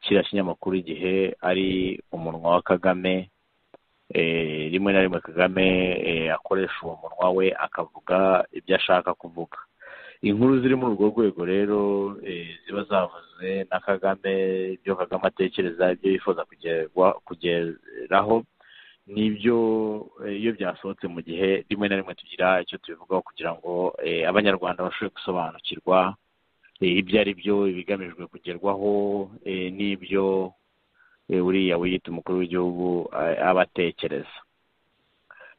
kiriya kinyamakuru igihe ari umunwa wa kagame rimwe na rimwe kagame akoresha uwo munwa we akavuga ibyo ashaka kuvuga inkuru ziri muri urwo rwego rero ziba zavuze na kagame ibyo kagame atekereza ibyo yifuza kugeraho nibyo iyo byasohotse mu gihe rimwe na rimwe tugira icyo tubivugaho kugira ngo abanyarwanda bashobore gusobanukirwa ibyo ari byo ibigamijwe kugerwaho n'ibyo uriya wiyita umukuru w'igihugu aba atekereza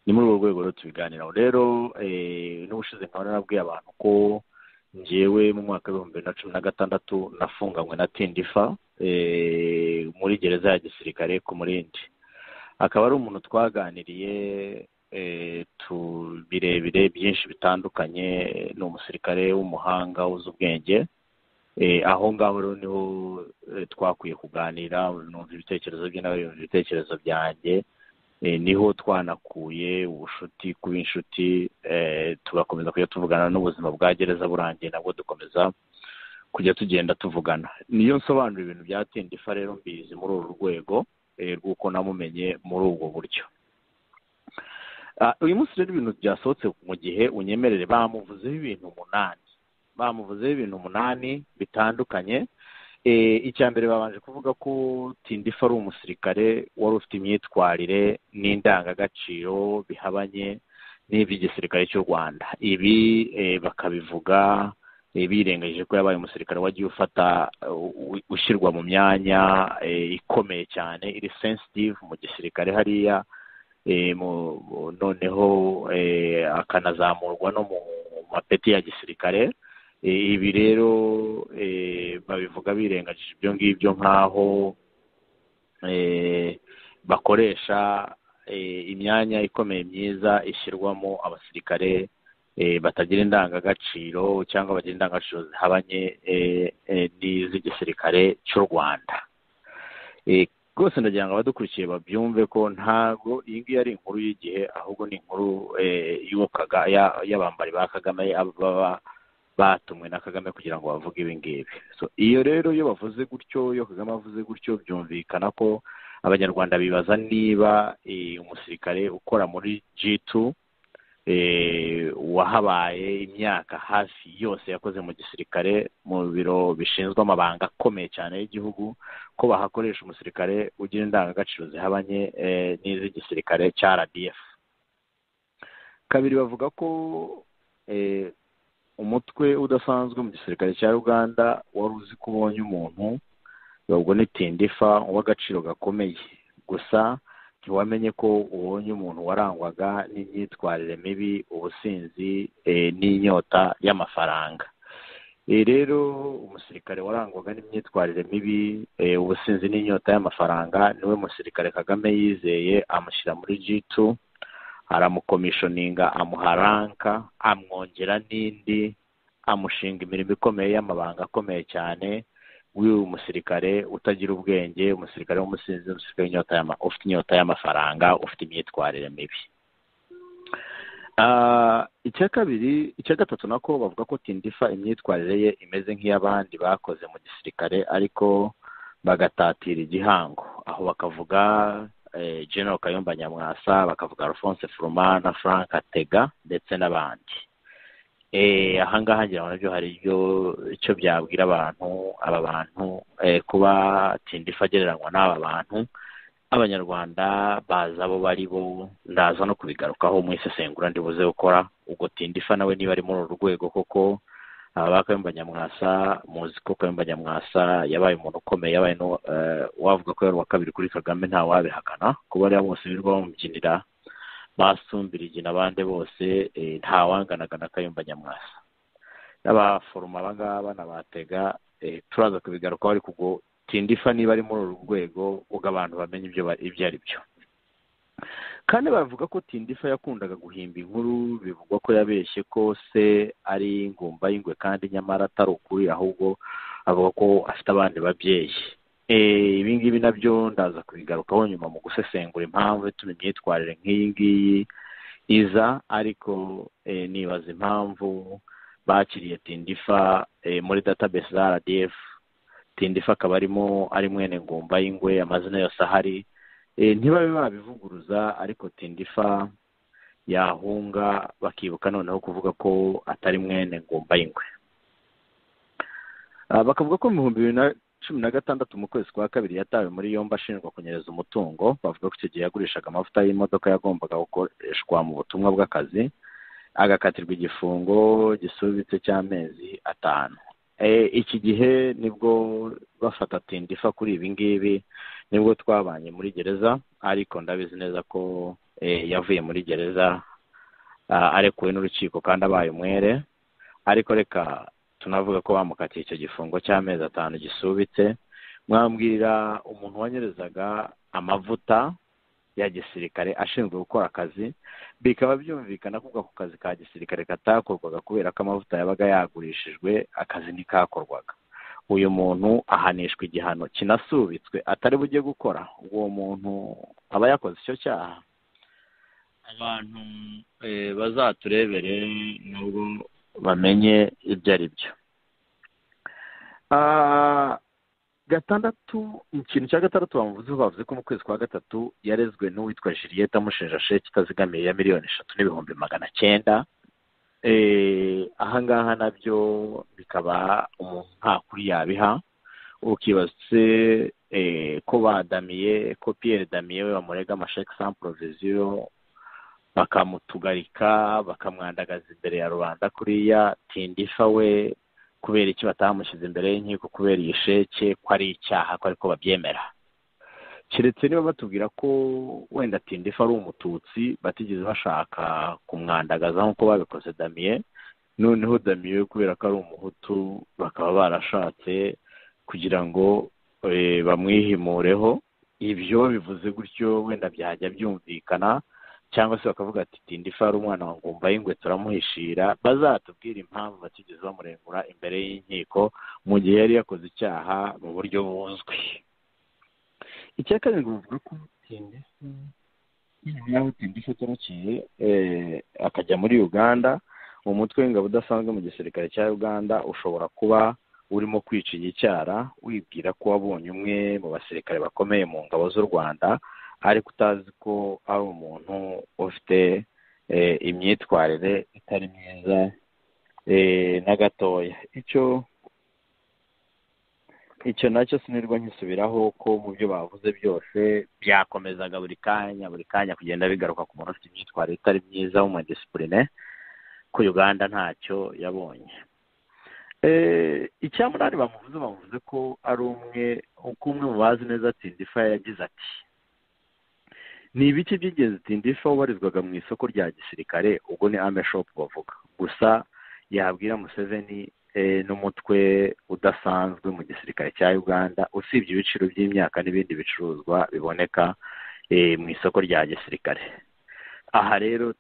ni muri urwo rwego rero tubiganiraho rero n'ubushize nkaba narabwiye abantu ko ngewe mu mwaka w'ibihumbi bibiri na cumi na gatandatu nafunganywe na tindifa muri gereza ya gisirikare ku murindi akaba ari umuntu twaganiriye tu birebire byinshi bitandukanye ni umusirikare w'umuhanga uzi ubwenge aho ngaho rero niho twakwiye kuganira numva ibitekerezo bye nawe yumva ibitekerezo byanjye niho twanakuye ubushuti kuba inshuti tugakomeza kujya tuvugana n'ubuzima bwa gereza burangiye nabwo dukomeza kujya tugenda tuvugana niyo nsobanura ibintu byatinda ifa rero mbizi muri uru rwego rw'uko namumenye muri ubwo buryo uyu munsi rero ibintu byasohotse mu gihe unyemerere bamuvuzeho ibintu umunani bamuvuzeho ibintu umunani bitandukanye icya mbere babanje kuvuga ko tindifa ari umusirikare wari ufite imyitwarire n'indangagaciro bihabanye n'iby'igisirikare cy'u rwanda ibi bakabivuga birengagije ko yabaye umusirikare wagiye ufata ushyirwa mu myanya ikomeye cyane iri sensitive mu gisirikare hariya noneho akanazamurwa no mu mapeti ya gisirikare ibi rero babivuga birengagije ibyo ngibyo nk'aho bakoresha imyanya ikomeye myiza ishyirwamo abasirikare batagira indangagaciro cyangwa bagira indangagaciro zihabanye n'iz'igisirikare cy'u rwanda rwose ndagira ngo abadukurikiye babyumve ko ntabwo iyi ngiyi ari inkuru y'igihe ahubwo ni inkuru y'abambari ba kagame baba batumwe na kagame kugira ngo bavuge ibi ngibi iyo rero iyo bavuze gutyo iyo kagame avuze gutyo byumvikana ko abanyarwanda bibaza niba umusirikare ukora muri jitu wahabaye imyaka hafi yose yakoze mu gisirikare mu biro bishinzwe amabanga akomeye cyane y'igihugu ko bahakoresha umusirikare ugira indangagaciro zihabanye n'iz'igisirikare cya rdf kabiri bavuga ko umutwe udasanzwe mu gisirikare cya uganda wari uzi ko ubonye umuntu ubwo ni tindifa w'agaciro gakomeye gusa ntiwamenye ko ubonye umuntu warangwaga n'imyitwarire mibi ubusinzi n'inyota y'amafaranga rero umusirikare warangwaga n'imyitwarire mibi ubusinzi n'inyota y'amafaranga niwe musirikare kagame yizeye amushyira muri jitu aramukomishoninga amuha ranka amwongera n'indi amushinga imirimo ikomeye y'amabanga akomeye cyane w'uyu musirikare utagira ubwenge umusirikare w'umusinzi umusirikare ufite inyota y'amafaranga ufite imyitwarire mibi icya kabiri icya gatatu nako bavuga ko tindifa imyitwarire ye imeze nk'iy'abandi bakoze mu gisirikare ariko bagatatira igihango aho bakavuga general kayumba nyamwasa bakavuga alphonse furuma na frank atega ndetse n'abandi ahangaha ngira ngo nabyo hari icyo byabwira abantu aba bantu kuba tindifa agereranywa n'aba bantu abanyarwanda baza abo bari bo ndaza no kubigarukaho mu isesengura ndibuze gukora ubwo tindifa nawe niba ari muri uru rwego koko aba kayumba nyamwasa muzi ko kayumba nyamwasa yabaye umuntu ukomeye yabaye wavuga ko yari uwa kabiri kuri kagame nta wabihakana kuba bariya bose birirwa bamubyinira basumbirije n'abandi bose ntawanganaga na kayumba nyamwasa n'abaforoma abangaba n'abatega turaza kubigarukaho ariko ubwo tindifa niba ari muri uru rwego ubwo abantu bamenye ibyo ari byo kandi bavuga ko tindifa yakundaga guhimba inkuru bivugwa ko yabeshye ko se ari ingumba y'ingwe kandi nyamara atari ukuri ahubwo avuga ko afite abandi babyeyi ibi ngibi nabyo ndaza kubigarukaho nyuma mu gusesengura impamvu ituma imyitwarire nk'iyi ngiyi iza ariko nibaza impamvu bakiriye tindifa muri database za rdf tindifa akaba arimo ari mwene ngumba y'ingwe amazina yose ahari ntibabe babivuguruza ariko tindifa yahunga bakibuka noneho kuvuga ko atari mwene ngumba y'ingwe bakavuga ko mu bihumbi bibiri na cumi na gatandatu mu kwezi kwa kabiri yatawe muri yombi ashinjwa kunyereza umutungo bavuga ko icyo gihe yagurishaga amavuta y'imodoka yagombaga gukoreshwa mu butumwa bw'akazi agakatirwa igifungo gisubitse cy'amezi atanu iki gihe nibwo bafata tindifa kuri ibi ngibi nibwo twabanye muri gereza ariko ndabizi neza ko yavuye muri gereza arekuwe n'urukiko kandi abaye umwere ariko reka tunavuga ko bamukatiye icyo gifungo cy'amezi atanu gisubitse mwambwira umuntu wanyerezaga amavuta ya gisirikare ashinzwe gukora akazi bikaba byumvikana ko ako kazi ka gisirikare katakorwaga kubera ko amavuta yabaga yagurishijwe akazi ntikakorwaga uyu muntu ahanishwa igihano kinasubitswe atari bujye gukora uwo muntu aba yakoze icyo cyaha abantu bazaturebere nubwo bamenye ibyo ari byo gatandatu ikintu cya gatandatu bamuvuzeho bavuze ko mu kwezi kwa gatatu yarezwe n'uwitwa juliette amushinja sheke itazigamiye ya miliyoni eshatu n'ibihumbi magana cyenda ahangaha nabyo bikaba umuntu nta kuri yabiha ukibaza se ko badamiye ko piyeri damiye we bamurega amasheke sans provision bakamutugarika bakamwandagaza imbere ya rubanda kuriya tindifa we kubera iki batamushyize imbere y'inkiko kubera iyi sheke ko ari icyaha ko ariko babyemera keretse niba batubwira ko wenda tindifa ari umututsi batigeze bashaka kumwandagaza nk'uko babikoze damiye noneho damiye kubera ko ari umuhutu bakaba barashatse kugira ngo bamwihimureho ibyo bivuze gutyo wenda byajya byumvikana cyangwa se bakavuga ati tindifa ari umwana wa ngumba y'ingwe turamuhishira bazatubwire impamvu batigeze bamurengura imbere y'inkiko mu gihe yari yakoze icyaha mu buryo buzwi icya kabiri bavuga ko tindifa nyuma y'aho tindifa atorokiye akajya muri uganda umutwe w'ingabo udasanzwe mu gisirikare cya uganda ushobora kuba urimo kwica igicyara wibwira ko wabonye umwe mu basirikare bakomeye mu ngabo z'u rwanda ariko utazi ko ari umuntu ufite imyitwarire itari myiza na gatoya icyo icyo nacyo sinirwa nkisubiraho ko mu byo bavuze byose byakomezaga buri kanya buri kanya kugenda bigaruka ku muntu ufite imyitwarire itari myiza w'umudisipurine ko uganda ntacyo yabonye icyamunani bamuvuze bavuze ko ari umwe uko umwe mu bazi neza tindifa yagize ati ni ibiki by'ingenzi tindifa ubarizwaga mu isoko rya gisirikare ubwo ni ame shopu bavuga gusa yabwira museveni n'umutwe udasanzwe mu gisirikare cya uganda usibye ibiciro by'imyaka n'ibindi bicuruzwa biboneka mu isoko rya gisirikare aha rero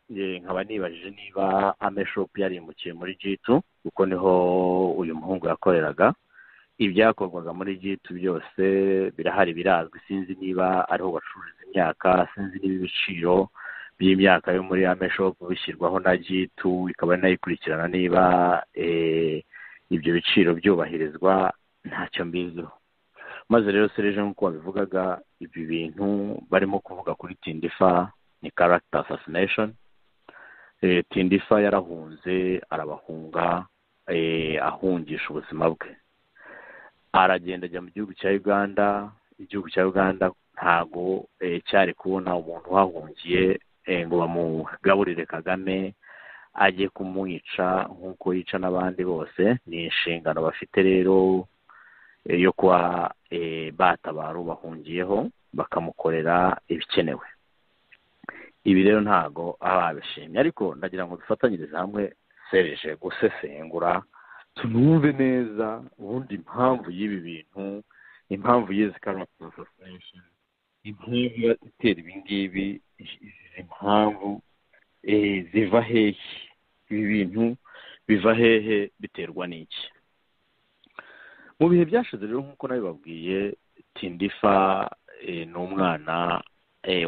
nkaba nibajije niba ame shopu yarimbukiye muri jitu kuko niho uyu muhungu yakoreraga ibyakorwaga muri jitu byose birahari birazwi sinzi niba ariho bacururiza imyaka sinzi niba ibiciro by'imyaka yo muri ameshopu bishyirwaho na jitu ikaba inayikurikirana niba ibyo biciro byubahirizwa ntacyo mbiziho maze rero sereje nk'uko babivugaga ibi bintu barimo kuvuga kuri tindifa ni karagita asasineshoni tindifa yarahunze arabahunga ahungisha ubuzima bwe aragenda ajya mu gihugu cya uganda igihugu cya uganda ntago cyari kubona umuntu uhahungiye ngo bamugaburire kagame ajye kumwica nk'uko yica n'abandi bose ni inshingano bafite rero yo kuba batabara bahungiyeho bakamukorera ibikenewe ibi rero ntago ababishimye ariko ndagira ngo dufatanyirize hamwe sereje gusesengura tunumve neza ubundi impamvu y'ibi bintu impamvu y'izi karate association impamvu ibatera ibi ngibi impamvu ziva hehe ibi bintu biva hehe biterwa n'iki mu bihe byashize rero nk'uko nabibabwiye tindifa ni umwana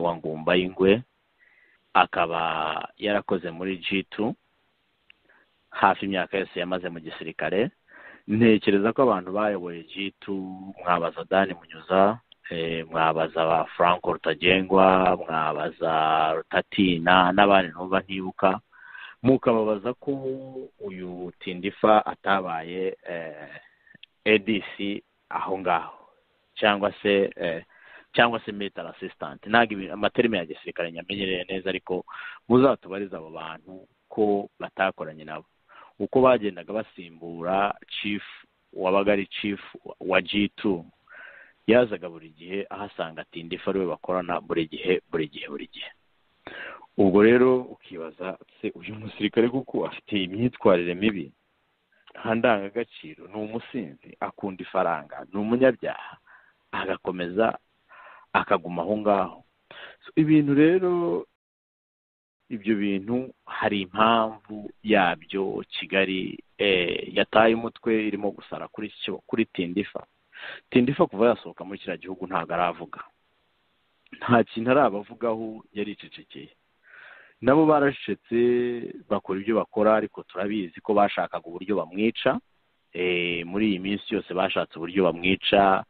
wa ngumba y'ingwe akaba yarakoze muri jitu hafi imyaka yose yamaze mu gisirikare ntekereza ko abantu bayoboye jitu mwabaza dani munyuza mwabaza ba frank rutagengwa mwabaza rutatina n'abandi numva ntibuka mukababaza ko uyu tindifa atabaye edisi aho ngaho cyangwa se cyangwa se military assistant ntabwo amaterime ya gisirikare nyamenyereye neza ariko muzatubarize abo bantu ko batakoranye nabo uko bagendaga basimbura chief wabaga ari chief wa g2 yazaga buri gihe ahasanga tindifa ariwe bakorana buri gihe buri gihe buri gihe ubwo rero ukibaza se uyu musirikare kuko afite imyitwarire mibi nta ndangagaciro ni umusinzi akunda ifaranga ni umunyabyaha agakomeza akaguma aho ngaho ibintu rero ibyo bintu hari impamvu yabyo kigali yataye umutwe irimo gusara kuri kuri tindifa tindifa kuva yasohoka muri kiriya gihugu ntabwo aravuga nta kintu arabavugaho yaricecekeye nabo baracecetse bakora ibyo bakora ariko turabizi ko bashakaga uburyo bamwica muri iyi minsi yose bashatse uburyo bamwica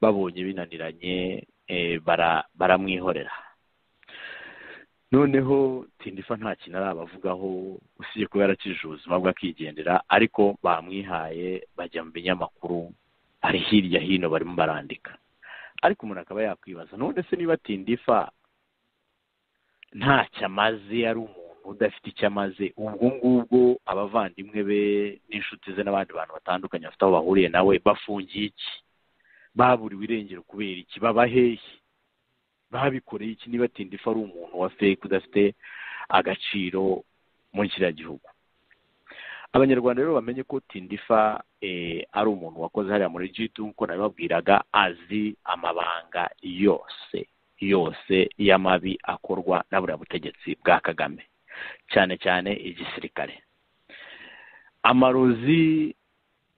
babonye binaniranye baramwihorera noneho tindifa nta kintu arabavugaho usibye kuba yaracije ubuzima bwe akigendera ariko bamwihaye bajya mu binyamakuru bari hirya hino barimo barandika ariko umuntu akaba yakwibaza none se niba tindifa ntacyo amaze yari umuntu udafite icyo amaze ubwo ngubwo abavandimwe be n'inshuti ze n'abandi bantu batandukanye bafite aho bahuriye nawe bafungiye iki baburiwe irengero kubera iki baba hehe babikoreye iki niba tindifa ari umuntu wa feke udafite agaciro muri kiriya gihugu abanyarwanda rero bamenye ko tindifa ari umuntu wakoze hariya muri jitu nk'uko nabibabwiraga azi amabanga yose yose y'amabi akorwa na buriya butegetsi bwa kagame cyane cyane igisirikare amarozi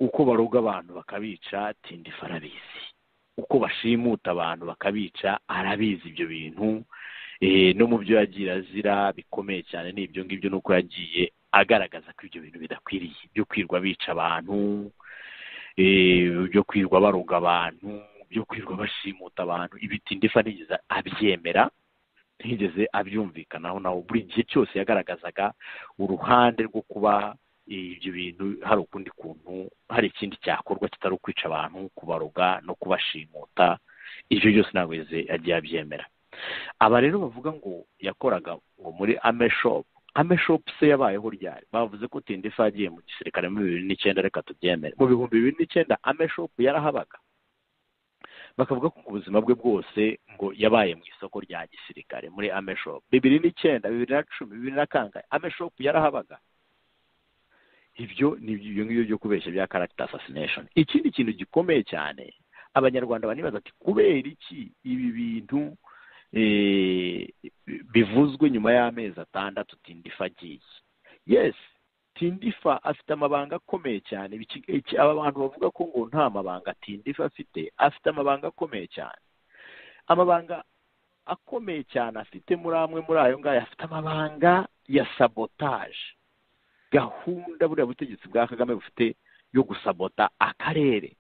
uko baroga abantu bakabica tindifa arabizi uko bashimuta abantu bakabica arabizi ibyo bintu no mu byo yagiye azira bikomeye cyane ni ibyo ngibyo ni uko yagiye agaragaza ko ibyo bintu bidakwiriye byo kwirwa bica abantu byo kwirwa baroga abantu byo kwirwa bashimuta abantu ibitindifa ntigeze abyemera ntigeze abyumvikanaho naho buri gihe cyose yagaragazaga uruhande rwo kuba ibyo bintu hari ukundi kuntu hari ikindi cyakorwa kitari ukwica abantu kubaroga no kubashimuta ibyo byose ntabwo yagiye abyemera aba rero bavuga ngo yakoraga ngo muri ameshopu ameshopu se yabayeho ryari bavuze ko tindifa yagiye mu gisirikare muri bibiri n'icyenda reka tubyemere mu bihumbi bibiri n'icyenda ameshopu yarahabaga bakavuga ko mu buzima bwe bwose ngo yabaye mu isoko rya gisirikare muri ameshopu bibiri n'icyenda bibiri na cumi bibiri na kangahe ameshopu yarahabaga ibyo ni ibyo ngibyo byo kubeshya bya karagita asasineshoni ikindi kintu gikomeye cyane abanyarwanda banibaza ati kubera iki ibi bintu bivuzwe nyuma y'amezi atandatu tindifa agiye yesi tindifa afite amabanga akomeye cyane aba bantu bavuga ko ngo nta mabanga tindifa afite afite amabanga akomeye cyane amabanga akomeye cyane afite muri amwe muri ayo ngayo afite amabanga ya sabotaje gahunda buriya butegetsi bwa kagame bufite yo gusabota akarere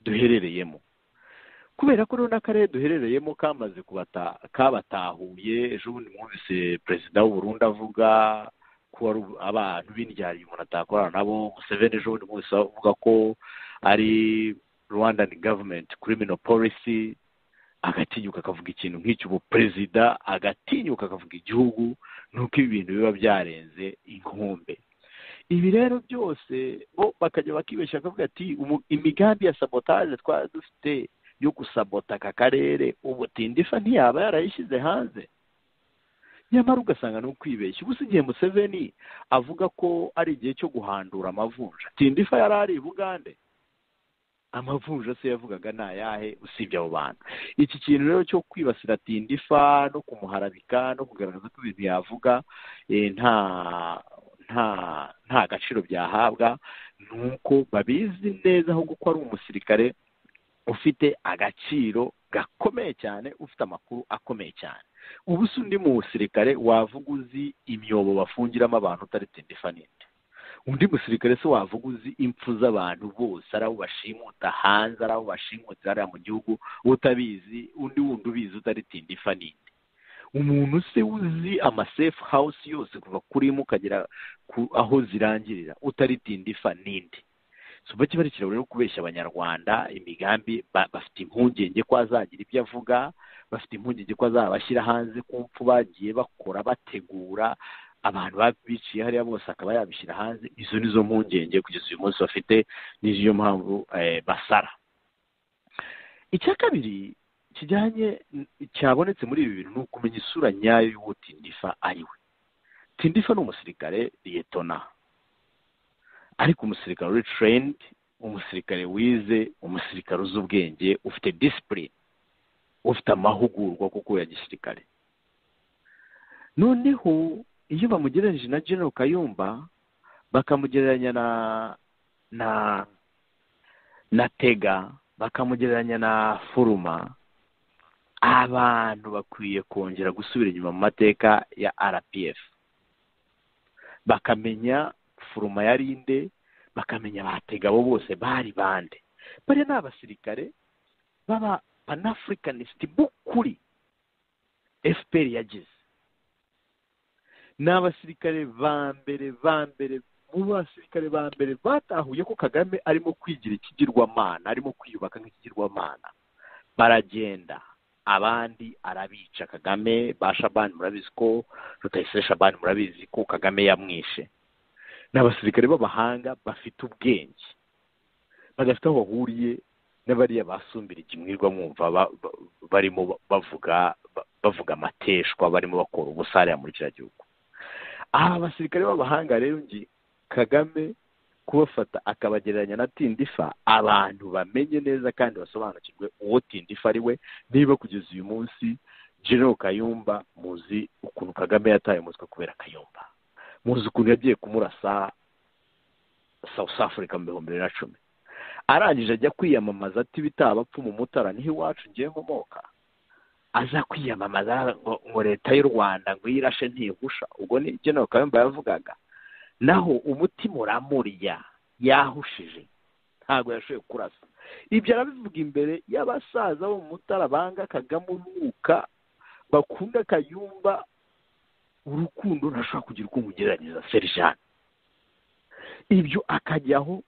duherereyemo kubera ko rero n'akarere duherereyemo kamaze kabatahuye ejo bundi mwumvise perezida w'uburundi avuga ko abantu b'indyari umuntu atakorana nabo museveni ejo bundi mwumvise avuga ko ari rwandan gavumenti kirimino polisi agatinyuka akavuga ikintu nk'icyo ubu perezida agatinyuka akavuga igihugu nuko ibi bintu biba byarenze inkombe ibi rero byose bo bakajya bakibeshya bakavuga ati imigambi ya sabotaje twari dufite yo gusabota aka karere ubutindifa ntiyaba yarayishyize hanze nyamara ugasanga ni ukwibeshya ubu si igihe museveni avuga ko ari igihe cyo guhandura amavunja tindifa yari ari i bugande amavunja se yavugaga ni ayahe usibye abo bantu iki kintu rero cyo kwibasira tindifa no kumuharabika no kugaragaza ko ibintu yavuga nta nta nta gaciro byahabwa ni uko babizi neza ahubwo ko ari umusirikare ufite agaciro gakomeye cyane ufite amakuru akomeye cyane ubu si undi musirikare wavuga uzi imyobo bafungiramo abantu utari tindifa ninde undi musirikare se wavuga uzi impfu z'abantu bose ari aho bashimuta hanze ari aho bashimutse hariya mu gihugu utabizi undi wundi ubizi utaritinda ifa ninde umuntu se uzi amasefu hawusi yose kuva kuri imwe ukagera aho zirangirira utaritinda ifa ninde suba kiba ari ikiraro rero kubeshya abanyarwanda imigambi bafite impungenge ko azagira ibyo avuga bafite impungenge ko azabashyira hanze ku mpfu bagiye bakora bategura abantu biciye hariya bose akaba yabishyira hanze izo ni zo mpungenge kugeza uyu munsi bafite n'iyo mpamvu basara icya kabiri kijyanye cyabonetse muri ibi bintu ni ukumenya isura nyayo y'uwo tindifa ari we tindifa ni umusirikare liyetona ariko umusirikare uri terendi umusirikare wize umusirikare uzi ubwenge ufite disipurine ufite amahugurwa kuko ya gisirikare noneho iyo bamugereranyije na genero kayumba bakamugereranya na na na tega bakamugereranya na foruma abantu bakwiye kongera gusubira inyuma mu mateka ya rpf bakamenya foruma ya rinde bakamenya batega abo bose bari bande bariya ni abasirikare baba panafurikanisiti b'ukuri fpr yagize ni abasirikare ba mbere ba mbere mu basirikare ba mbere batahuye ko kagame arimo kwigira ikigirwamana arimo kwiyubaka nk'ikigirwamana baragenda abandi arabica kagame ba shabani murabizi ko rutayisire shabani murabizi ko kagame yamwishe ni abasirikare b'abahanga bafite ubwenge badafite aho bahuriye n'abariya basumbira ikimwirwa mwumva barimo bavuga bavuga amateshwa barimo bakora ubusare muri kiriya gihugu aha basirikare b'abahanga rero ngi kagame kubafata akabagereranya na tindifa abantu bamenye neza kandi basobanukirwe uwo tindifa ari we niba kugeza uyu munsi genero kayumba muzi ukuntu kagame yataye umutwe kubera kayumba muzi ukuntu yagiye kumurasa south africa mu bihumbi bibiri na cumi arangije ajya kwiyamamaza ati bitaba apfa umumotara niho iwacu ngiye nkomoka aza kwiyamamaza ngo leta y'u rwanda ngo irashe ntihusha ubwo ni genero kayumba yavugaga naho umutima uramurya yahushije ntabwo yashoboye kurasa ibyo arabivuga imbere y'abasaza bo mu mutara banga kagame uruhuka bakunda kayumba urukundo ntashobora kugira uko umugereranyiriza serjani ibyo akajyaho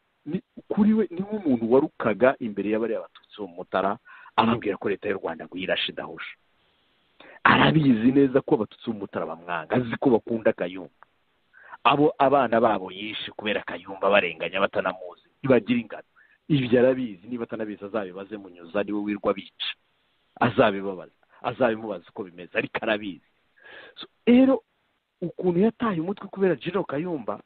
kuri we ni nk'umuntu warukaga imbere y'abariya batutsi bo mu mutara ababwira ko leta y'u rwanda ngo yirashe idahusha arabizi neza ko abatutsi b'umutara bamwanga azi ko bakunda akayumba abo abana babo yishe kubera akayumba barenganya batanamuzi ntibagira ingano ibyo arabizi niba atanabizi azabibaze munyuza ari we wirwa bica azabibabaza azabimubaza uko bimeze ariko arabizi rero ukuntu yataye umutwe kubera jiro kayumba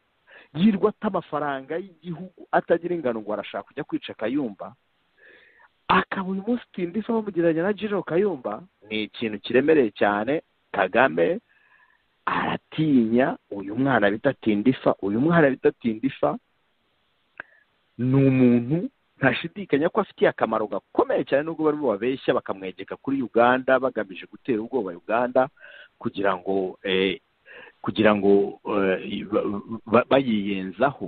yirwa ata amafaranga y'igihugu atagira ingano ngo arashaka kujya kwica akayumba akaba uyu munsi tindifa bamugereranya na jiro kayumba ni ikintu kiremereye cyane kagame aratinya uyu mwana bita tindifa uyu mwana bita tindifa ni umuntu ntashidikanya ko afitiye akamaro gakomeye cyane nubwo barimo babeshya bakamwegeka kuri uganda bagamije gutera ubwoba uganda kugira ngo kugira ngo bayiyenzaho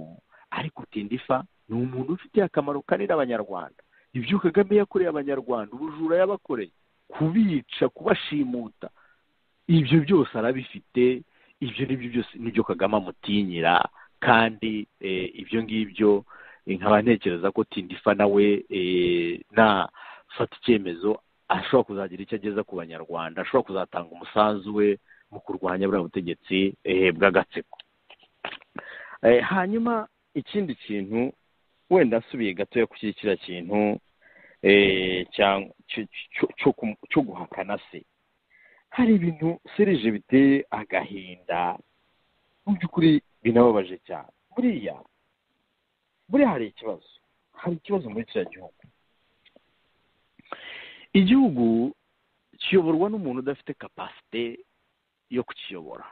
ariko tindifa ni umuntu ufitiye akamaro kanini abanyarwanda ibyo kagame yakoreye abanyarwanda ubujura yabakoreye kubica kubashimuta ibyo byose arabifite ibyo n'ibyo byose nibyo kagame amutinyira kandi ibyo ngibyo nkaba ntekereza ko tindifa nawe nafata icyemezo ashobora kuzagira icyo ageza ku banyarwanda ashobora kuzatanga umusanzu we mu kurwanya buriya butegetsi bw'agatsiko hanyuma ikindi kintu wenda asubiye gatoya ku kiriya kintu cyo guhakana se hari ibintu serije biteye agahinda mu by'ukuri binababaje cyane buriya buriya hari ikibazo hari ikibazo muri kiriya gihugu igihugu kiyoborwa n'umuntu udafite kapasite yo kukiyobora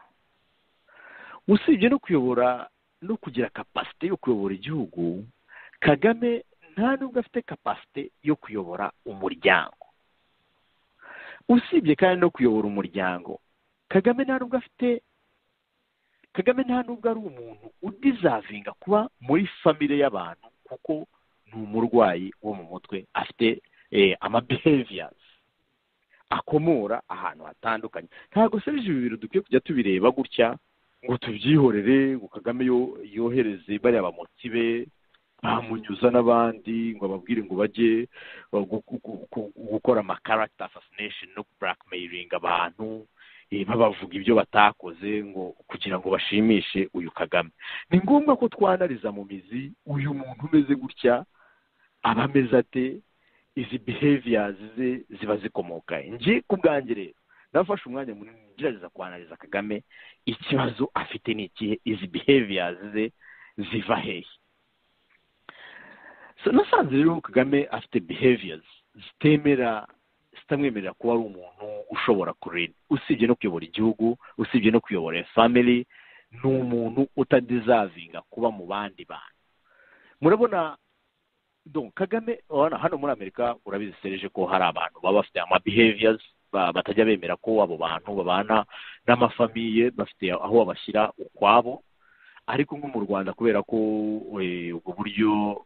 usibye no kuyobora no kugira kapasite yo kuyobora igihugu kagame nta nubwo afite kapasite yo kuyobora umuryango usibye kandi no kuyobora umuryango kagame nta nubwo afite kagame nta nubwo ari umuntu udizavinga kuba muri famire y'abantu kuko ni umurwayi wo mu mutwe afite amabeheviyazi akomora ahantu hatandukanye ntabwo se ibi bibiri dukwiye kujya tubireba gutya ngo tubyihorere ngo kagame yohereze bariya bamotsi be bamunyuza n'abandi ngo ababwire ngo bajye gukora amakaragita asasinesheni no burakemeyiringa abantu babavuga ibyo batakoze ngo kugira ngo bashimishe uyu kagame ni ngombwa ko twanariza mu mizi uyu muntu umeze gutya aba ameze ate izi behaviors ze ziba zikomoka njye ku bwanjye rero nafashe umwanya munini ngerageza kwanariza kagame ikibazo afite ni ikihe izi behaviors ze ziva hehe nasanze rero kagame afite behaviors zitemera zitamwemerera kuba ari umuntu ushobora kureda usibye no kuyobora igihugu usibye no kuyobora family ni umuntu utadizavinga kuba mu bandi bantu murabona kagame hano muri amerika urabizi sereje ko hari abantu baba bafite ama behaviors batajya bemera ko abo bantu babana n'amafamiye bafite aho babashyira ukwabo ariko nko mu rwanda kubera ko ubwo buryo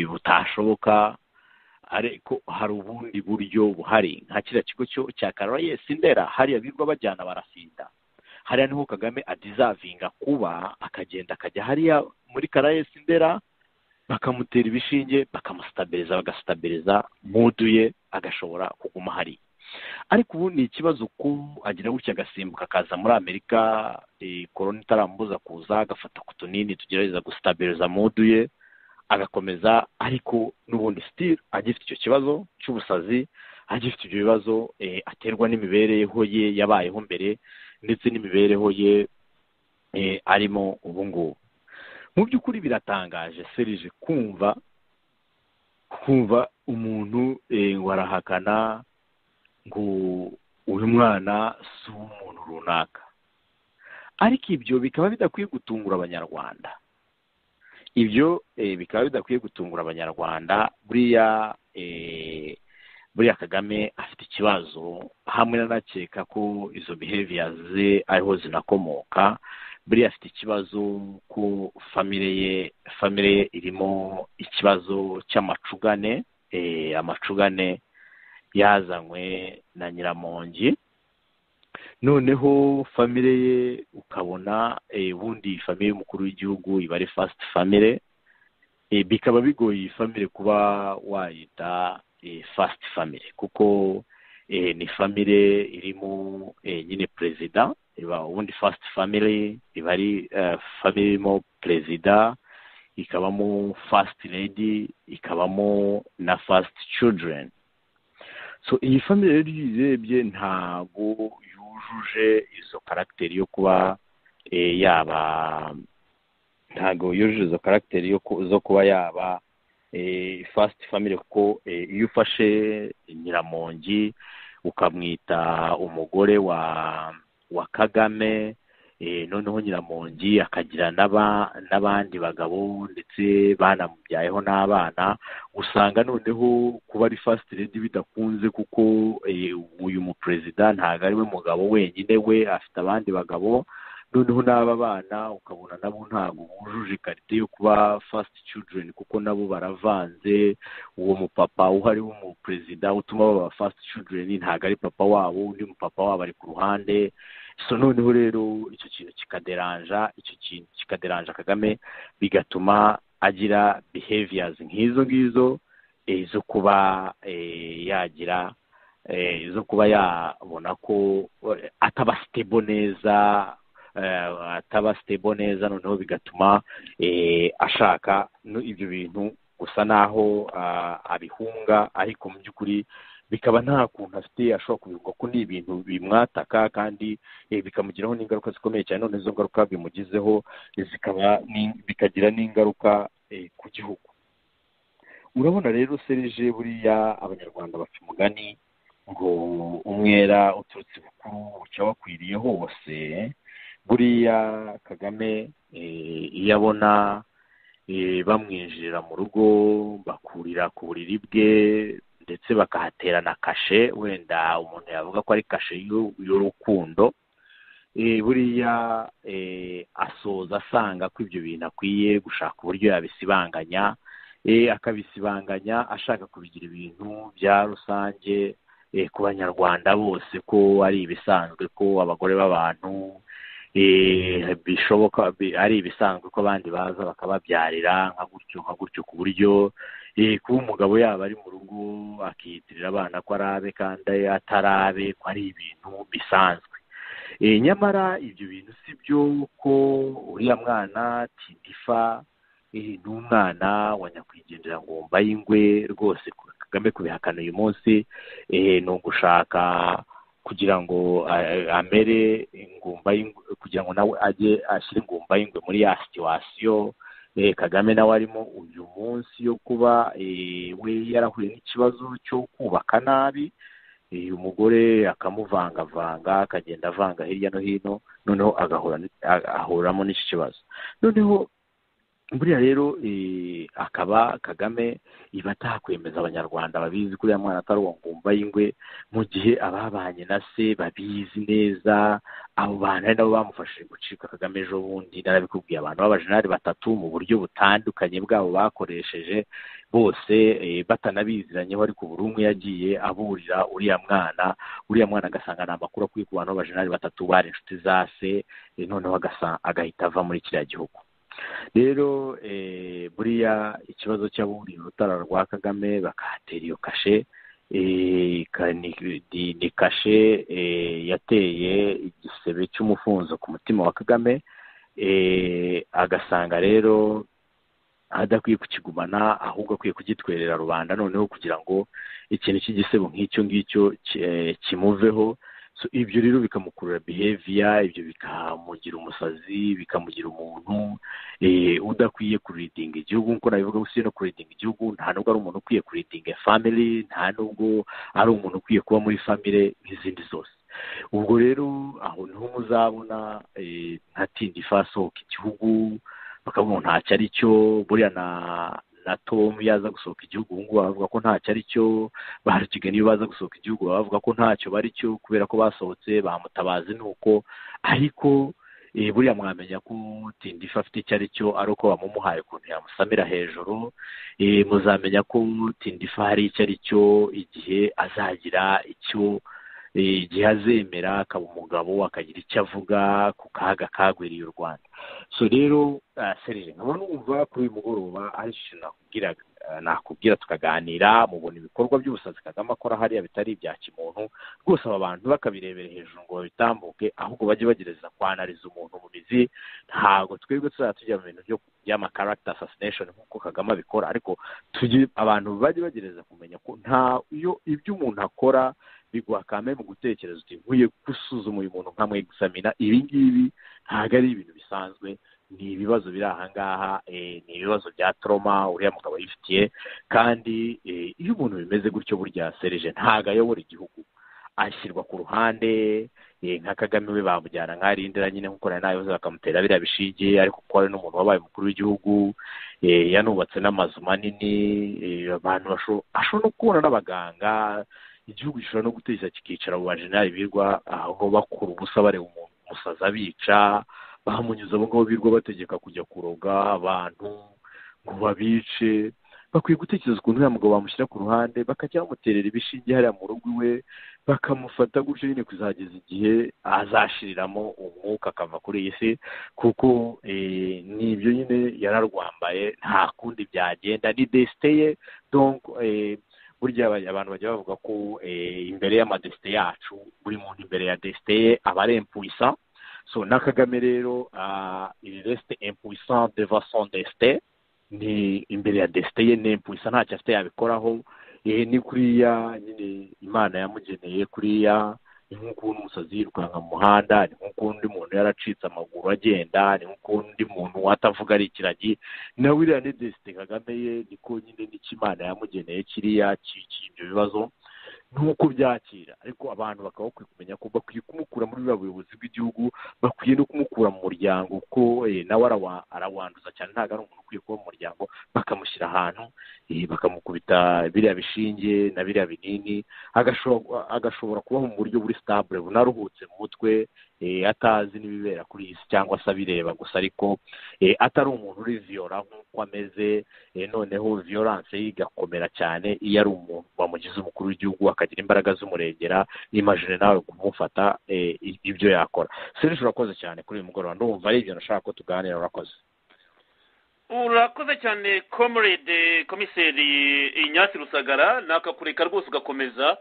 butashoboka ariko hari ubundi buryo buhari nka kiriya kigo cya karayesi ndera hariya birirwa bajyana barasinda hariya niho kagame adizavinga kuba akagenda akajya hariya muri karayesi ndera bakamutera ibishinge bakamusitabiliza bagasitabiliza muduye agashobora kuguma hariya ariko ubu ni ikibazo ko agira gutya agasimbuka akaza muri amerika korona itarambuza kuza agafata ku tunini tugerageza gusitabiliza muduye agakomeza ariko n'ubundi sitire agifite icyo kibazo cy'ubusazi agifite ibyo bibazo aterwa n'imibereho ye yabayeho mbere ndetse n'imibereho ye arimo ubu ngubu mu by'ukuri biratangaje serije kumva kumva umuntu ngo arahakana ngo uyu mwana si umuntu runaka ariko ibyo bikaba bidakwiye gutungura abanyarwanda ibyo bikaba bidakwiye gutungura abanyarwanda buriya buriya kagame afite ikibazo hamwe n'anakeka ko izo behaviors ze ariho zinakomoka buriya afite ikibazo ko famire ye famire ye irimo ikibazo cy'amacugane amacugane yazanywe na nyiramongi noneho famire ye ukabona ubundi famire y'umukuru w'igihugu iba ari fasiti famire bikaba bigoye iyi famire kuba wayita fasiti famire kuko ni famire irimo nyine perezida ubundi fasiti famire iba ari famire irimo perezida ikabamo fasiti ledi ikabamo na fasiti cyudireni so iyi famire rero iyo uyirebye ntabwo yujuje izo karagiteri yo kuba yaba ntabwo yujuje izo karagiteri zo kuba yaba fasiti famire kuko iyo ufashe nyiramongi ukamwita umugore wa wa kagame noneho nyiramongi akagira n'abandi bagabo ndetse banamubyayeho n'abana usanga noneho kuba ari fasiti redi bidakunze kuko uyu muperezida ntabwo ari we mugabo wenyine we afite abandi bagabo noneho n'aba bana ukabona nabo ntabwo bujuje ikarita yo kuba fasiti cyudireni kuko nabo baravanze uwo mupapa uhari w'umuperezida utuma baba fasiti cyudireni ntabwo ari papa wabo undi mupapa wabo ari ku ruhande so noneho rero icyo kintu kikaderanja icyo kintu kikaderanja kagame bigatuma agira behaviors nk'izo ngizo zo kuba yagira zo kuba yabona ko ataba stable neza ataba stable neza noneho bigatuma ashaka ibyo bintu gusa naho abihunga ariko mu by'ukuri bikaba nta kuntu afite ashobora kubivuga ko ni ibintu bimwataka kandi bikamugiraho n'ingaruka zikomeye cyane none izo ngaruka bimugizeho zikaba bikagira n'ingaruka ku gihugu urabona rero serije buriya abanyarwanda bapfa umugani ngo umwera uturutse bukuru bucya wakwiriye hose buriya kagame iyo abona bamwinjirira mu rugo bakurira ku buriri bwe ndetse bakahaterana kashe wenda umuntu yavuga ko ari kashe y'urukundo buriya asoza asanga ko ibyo bintu akwiye gushaka uburyo yabisibanganya akabisibanganya ashaka kubigira ibintu bya rusange ku banyarwanda bose ko ari ibisanzwe ko abagore b'abantu bishoboka ari ibisanzwe ko abandi baza bakababyarira nka gutyo nka gutyo ku buryo kuba umugabo yaba ari mu rugo akiyitirira abana ko arabe kandi atarabe ko ari ibintu bisanzwe nyamara ibyo bintu si byo ko uriya mwana tindifa ni umwana wa nyakwigendera ngomba y'ingwe rwose kagame kubihakana uyu munsi ni ugushaka kugira ngo amere ingumba kugira ngo nawe ajye ashyire ingumba y'ingwe muri ya situwasiyo kagame nawe arimo uyu munsi yo kuba we yarahuye n'ikibazo cyo kubaka nabi uyu mugore akamuvangavanga akagenda avanga hirya no hino noneho agahuramo n'iki kibazo noneho buriya rero akaba kagame iba atakwemeza abanyarwanda babizi ko uriya mwana atari uwo ngumba y'ingwe mu gihe ababanye na se babizi neza abo bantu ari nabo bamufashije gucika kagame ejo bundi narabikubwiye abantu b'abajenali batatu mu buryo butandukanye bwabo bakoresheje bose batanabiziranyeho ariko buri umwe yagiye aburira uriya mwana uriya mwana agasanga ni amakuru akwiye ku bantu b'abajenali batatu bari inshuti za se noneho agahita ava muri kiriya gihugu rero buriya ikibazo cy'aburiye urutara rwa kagame bakahatera iyo kashe ni kashe yateye igisebe cy'umufunzo ku mutima wa kagame agasanga rero adakwiye kukigumana ahubwo akwiye kugitwerera rubanda noneho kugira ngo ikintu cy'igisebo nk'icyo ngicyo kimuveho ibyo rero bikamukurura biheviya ibyo bikamugira umusazi bikamugira umuntu udakwiye kuridinga igihugu nk'uko nabivuga gusa no kuridinga igihugu nta nubwo ari umuntu ukwiye kuridinga family nta nubwo ari umuntu ukwiye kuba muri family nk'izindi zose ubwo rero aho niho muzabona nka tindi fasohoka igihugu bakavuga ntacyo ari cyo buriya na na tom yaza gusohoka igihugu ubu ngubu bavuga ko ntacyo ari cyo ba rukiga niyo baza gusohoka igihugu bavuga ko ntacyo bari cyo kubera ko basohotse bamutabazi ni uko ariko buriya mwamenya ko tindifa afite icyo ari cyo ari uko bamumuhaye ukuntu yamusamira hejuru muzamenya ko tindifa hari icyo ari cyo igihe azagira icyo igihe azemera akaba umugabo akagira icyo avuga ku kaga kagwiriye u rwanda so rero serire nkaba numva kuri uyu mugoroba ari ikintu nakubwira nakubwira tukaganira mubona ibikorwa by'ubusazi kagame akora hariya bitari ibya kimuntu rwose aba bantu bakabirebera hejuru ngo babitambuke ahubwo bajye bagerageza kwanariza umuntu mu mizi ntabwo twebwe tuzajya tujya mu bintu by'amakarakita assassination nk'uko kagame abikora ariko abantu bajye bagerageza kumenya ko nta ibyo umuntu akora biguha kame mu gutekereza uti nkwiye gusuzuma uyu muntu nkamwe gusamina ibi ngibi ntabwo ari ibintu bisanzwe ni ibibazo biri ahangaha ni ibibazo bya toroma uriya mugabo yifitiye kandi iyo umuntu bimeze gutyo burya serije ntabwo ayobora igihugu ashyirwa ku ruhande nka kagame we bamujyana nkarindira nyine nk'uko nari nayoze bakamutera biriya bishige ariko kuko ari n'umuntu wabaye umukuru w'igihugu yanubatse n'amazu manini abantu ashobora no kubona n'abaganga igihugu gishobora no guteza kikicara abo bajenali birwa aho bakura ubusa bareba umuntu umusaza abica bamunyuze abo ngabo birwa bategeka kujya kuroga abantu ngo babice bakwiye gutekereza ukuntu uriya mugabo bamushyira ku ruhande bakajya bamuterera ibishinge hariya mu rugo iwe bakamufata gutyo nyine kuzageza igihe azashiriramo umwuka akava kuri iyi si kuko nibyo nyine yararwambaye nta kundi byagenda ni desite ye burya abantu bajya bavuga ko imbere y'amadesite yacu buri muntu imbere ya desite ye aba ari empuwisa so na kagame rero iri resite empuwisa deva son desite ni imbere ya desite ye ni empuwisa ntacyo afite yabikoraho ni kuriya nyine imana yamugeneye kuriya ni nk'ukuntu umusazi yirukanka mu muhanda ni nk'ukundi umuntu yaracitse amaguru agenda ni nk'ukundi muntu watavuga ari ikiragi na william desite kagame ye niko nyine n'ikimana yamugeneye kiriya cyicira ibyo bibazo nuko byakira ariko abantu bakaba bakwiye kumenya ko bakwiye kumukura muri buriya buyobozi bw'igihugu bakwiye no kumukura mu muryango kuko nawe arawanduza cyane ntabwo ari umuntu ukwiye kuba mu muryango bakamushyira ahantu bakamukubita biriya bishinge na biriya binini agashobora kubaho mu buryo buri sitabure bunaruhutse mu mutwe atazi n'ibibera kuri iyi si cyangwa se abireba gusa ariko atari umuntu uri viyora nk'uko ameze noneho viyoranse ye igakomera cyane iyo ari umuntu wamugize umukuru w'igihugu akagira imbaraga z'umurengera imajine nawe kumufata ibyo yakora serije urakoze cyane kuri uyu mugoroba ndumva ari ibyo nashaka ko tuganira urakoze urakoze cyane comrade komiseri inyasi rusagara nakakureka rwose ugakomeza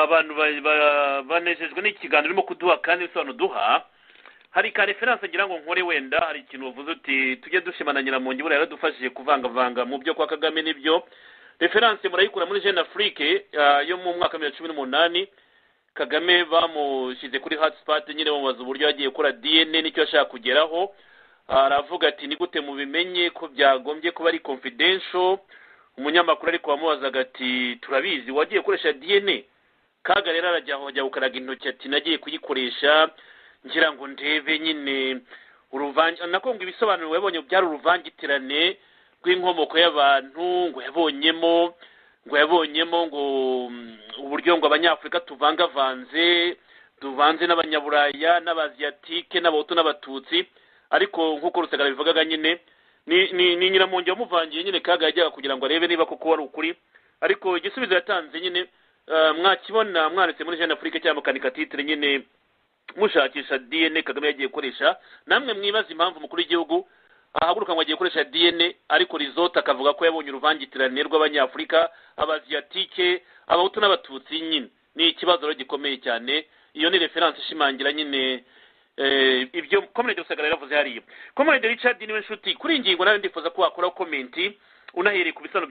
abantu banejejwe n'ikiganiro urimo kuduha kandi bisobanuro duha hari ka referanse ngira ngo nkore wenda hari ikintu wavuze uti tujye dushimanangira mu ngibo yaradufashije kuvangavanga mu byo kwa kagame n'ibyo referanse murayikura muri jene afurike yo mu mwaka wa bibiri na cumi n'umunani kagame bamushyize kuri hatisipati nyine bamubaza uburyo yagiye gukora dna n'icyo yashaka kugeraho aravuga ati ni gute mubimenye ko byagombye kuba ari confidential umunyamakuru ariko wamubazaga ati turabizi wagiye gukoresha dna kaga rero arajya gukaraga intoki ati nagiye kuyikoresha ngira ngo ndebe nyine uruvange nako ngo ibisobanuro yabonye byari uruvangitirane rw'inkomoko y'abantu ngo yabonyemo ngo yabonyemo ngo uburyo ngo abanyafurika tuvangavanze tuvanze n'abanyaburaya n'abaziyatike n'abahutu n'abatutsi ariko nk'uko rusagara bivugaga nyine ni nyiramungi wamuvangiye nyine kaga yajyaga kugira ngo arebe niba koko wari ukuri ariko igisubizo yatanze nyine mwakibona mwanditse muri jana afurika cyangwa mukanika titire nyine mushakisha dna kagame yagiye gukoresha namwe mwibaza impamvu umukuru w'igihugu ahaguruka ngo agiye gukoresha dna ariko rizota akavuga ko yabonye uruvangitirane rw'abanyafurika abaziyatike abahutu n'abatutsi nyine ni ikibazo rero gikomeye cyane iyo ni referanse ishimangira nyine ibyo komerede rusagara yaravuze hariya komerede Richard niwe nshuti kuri iyi ngingo nawe ndifuza ko wakora komenti unahereye ku bisobanuro